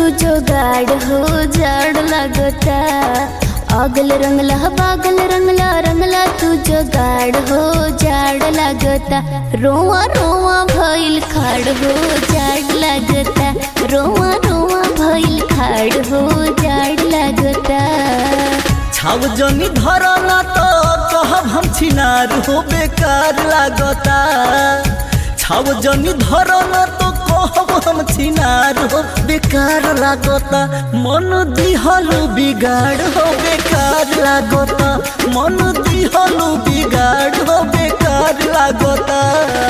जोगाड़ हो जाड़ लगता अगल रंगला बागल रंगला रंगला तू जोगाड़ हो जाड़ लगता रोआ रोआ भइल खाड़ हो जाड़ लगता रोआ रोआ भइल खाड़ हो जाड़ लगता छाव जनी धरना तो कहब हम छिनार हो बेकार लागता छाव जनी धरना तो कहब हम छिनार हो बेकार लागता मन दिहलु बिगाड़ हो बेकार लागता मन दिहलु बिगाड़ हो बेकार लागता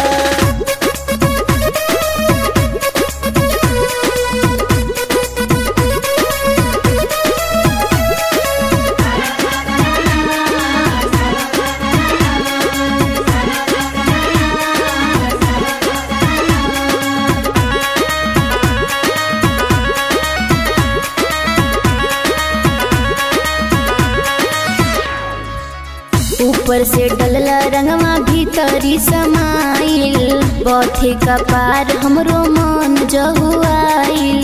ऊपर से डलला रंगवा भीतरी समाइल बथे का पार हमरो मन जहुआइल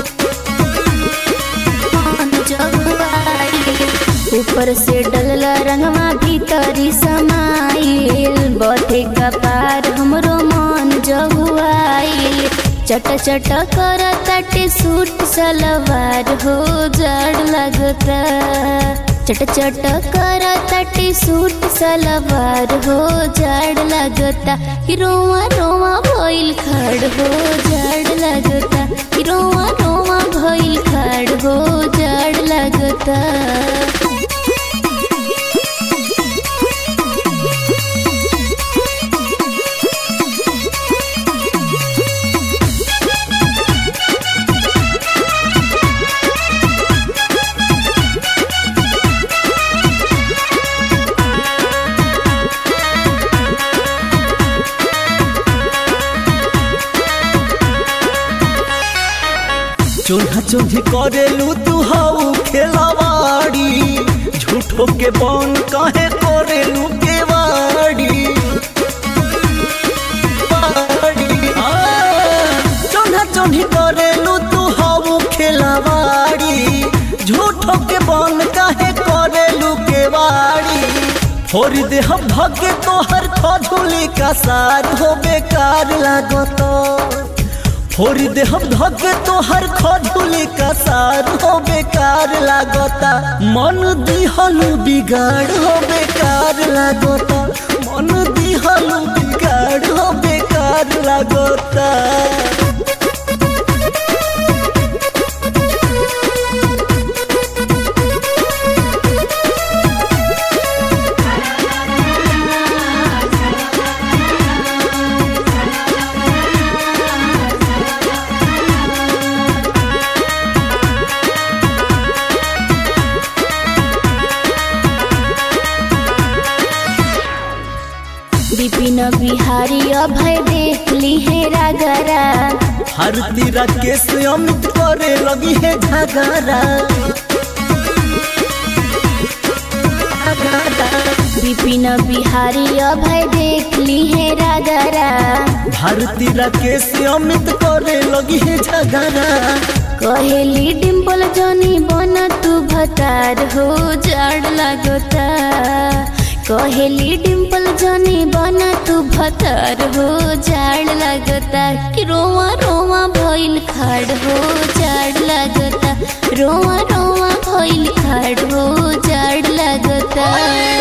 मन जहुआइल ऊपर से डलला रंगवा भीतरी समाइल बथे का पार हमरो मन जहुआइल चट चट कर तटे सूट सलवार हो जड़ लगता चट चट कर तटे सूट सलवार हो जड़ लगता कि रोआ रोआ भइल खड़ हो जड़ लगता कि रोआ रोआ भइल खड़ हो जड़ लगता चोन्हा चोन्ही करेलू तू हाउ खेलावाड़ी झूठो के बन काहे करेलू केवाड़ी वाड़ी। आ, चोन्हा चोन्ही करेलू तू हाउ खेलावाड़ी झूठो के बन काहे करेलू केवाड़ी फोड़ दे हम भगे तोहर खजूली का सार हो बेकार लागतो फोड़ दे हम धके तोहर खजूली का सार हो बेकार लागता मन दिहलु बिगाड़ हो बेकार लागता मन दिहलु बिगाड़ हो बेकार लागता विपिन बिहारी अभय देख ली है रागरा हर तीरा केस अमित करे लगी है झगड़ा विपिन बिहारी अभय देख ली है रागरा भारती राकेश अमित करे लगी है झगड़ा कहेली डिम्पल जनी बन तू भतार हो जाड़ लगता कहेली डिम्पल जनी बन तू भतार हो जाड़ लगता कि रोआ रोआ भइल खाड़ हो जाड़ लगता रोआ रोआ भइल खाड़ हो जाड़ लगता